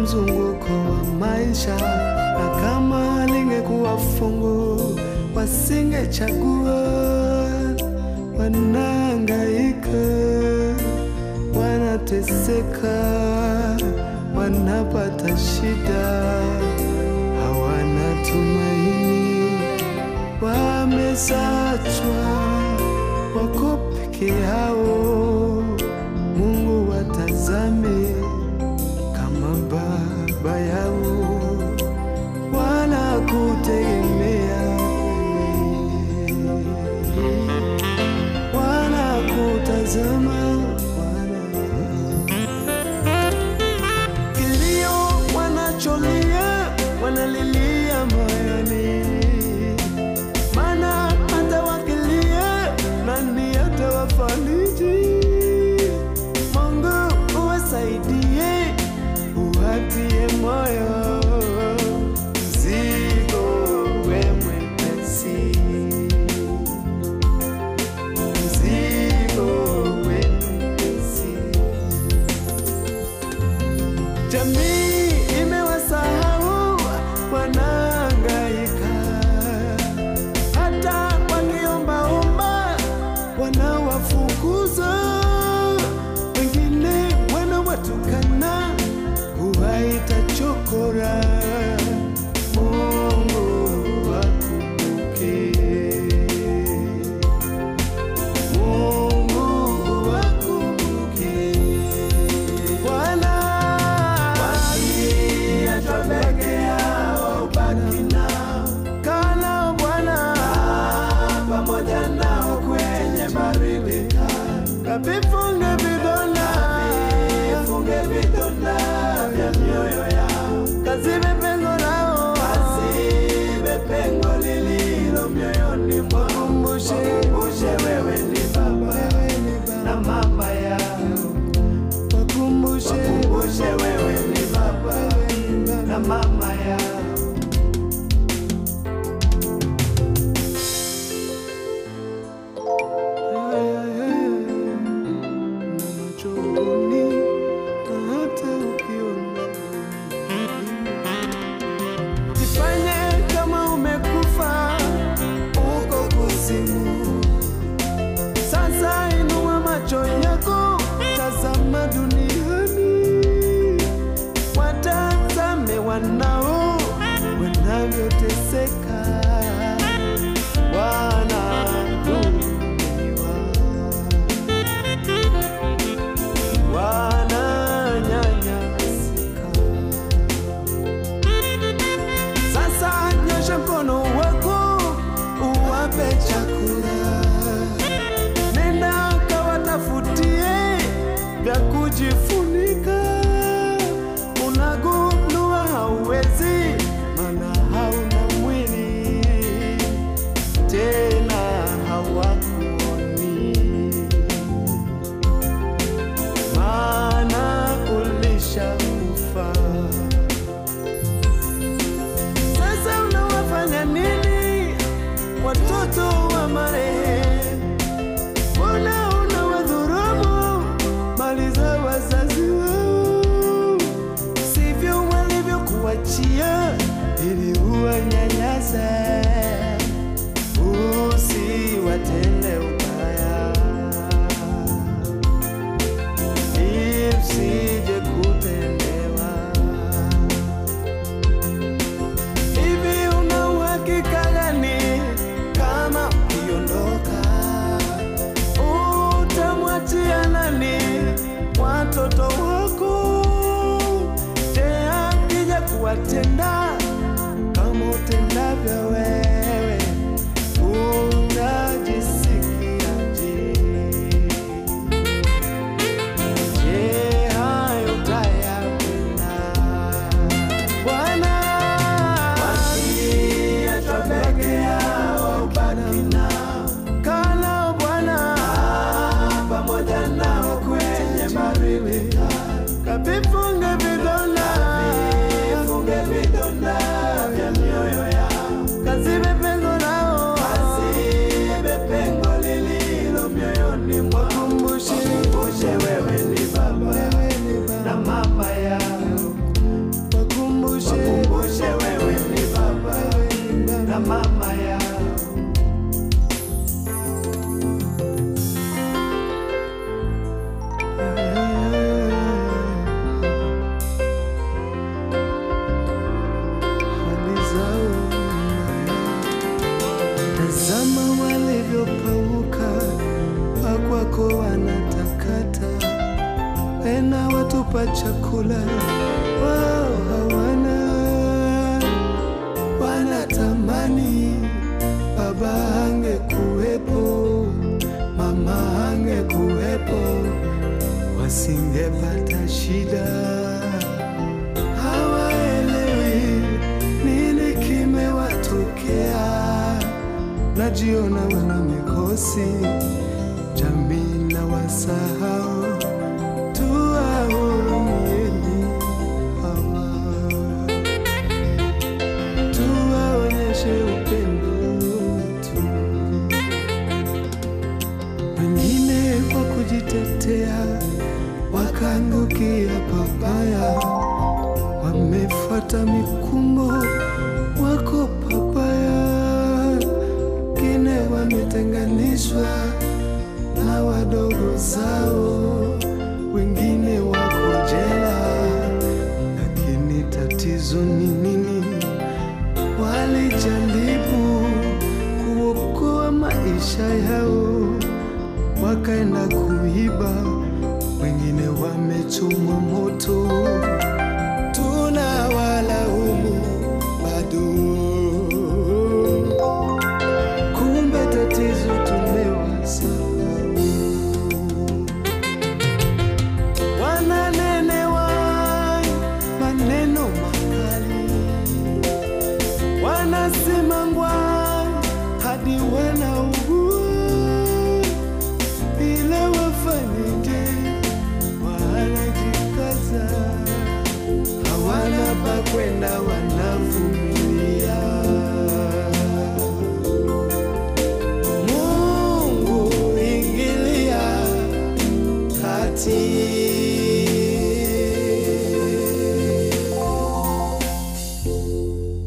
mzunguko wa maisha, na kama lingekuwa fungu wasingechagua. Wanahangaika, wanateseka, wanapata shida, hawana tumaini, wamesachwa, wako peke yao. Mungu watazame kama baba yao, wanakutegemea wanakutazama wana kilio wanacholia wanalilia moyoni, maana hata wakilia nani atawafariji? Mungu uwasaidie, uwatie moyo, mzigo we mwepesi mzigo wepesi. Jamii imewasahau, wanahangaika, hata wakiombaomba wanawafukuza, wengine wanawatukana, kuwaita chokora. Mungu wakumbuke. Mungu wakumbuke. Bwana, wakiachwa peke yao ubaki nao. Kaa nao Bwana, pamoja nao kwenye baridi kali. Kavifunge vidonda, vifunge vidonda vya mioyo yao. Kazibe pengo lao, kazibe pengo lililo mioyoni mwao. Wakumbushe wewe ni baba na mama yao. Wakumbushe wewe ni baba na mama yao. Na machoni na hata ukiona Jifanye kama umekufa uko kuzimu. Sasa inua macho yako, tazama duniani, watazame wanao wanavyoteseka, wanadhulumiwa, wananyanyasika. Sasa nyosha mkono wako uwape chakula, nenda kawatafutie vya kujifunika. Unagundua hauwezi, maana hauna mwili tena, hawakuoni maana ulishakufa. Sasa unawafanya nini watoto wa marehemu? Mbona unawadhulumu mali za wazazi wao? Sivyo walivyokuachia ili uwanyanyase, usiwatende ubaya isije kutendewa. Hivi una uhakika gani kama ukiondoka utamwachia nani watoto wako? Je, akija kuwatenda kama utendavyo wewe wa chakula wao hawana, wanatamani baba angekuwepo, mama angekuwepo, wasingepata shida. Hawaelewi nini kimewatokea, najiona wana mikosi, jamii na wasahau, tuwahurumieni hawa, tuwaonyeshe upendo tu wengine kwa kujitetea wakaangukia pabaya, wamefuata mikumbo, wako pabaya. Wengine wametenganishwa na wadogo zao, wengine wako jela, lakini tatizo ni nini? Walijaribu kuokoa maisha yao, wakaenda kuiba, wengine wamechomwa moto. Tunawalaumu bado, kumbe tatizo tumewasahau. Wananenewa maneno makali wanasimangwa hadi wanaugua, ila wafanyeje? Wanajikaza, hawana pa kwenda, wana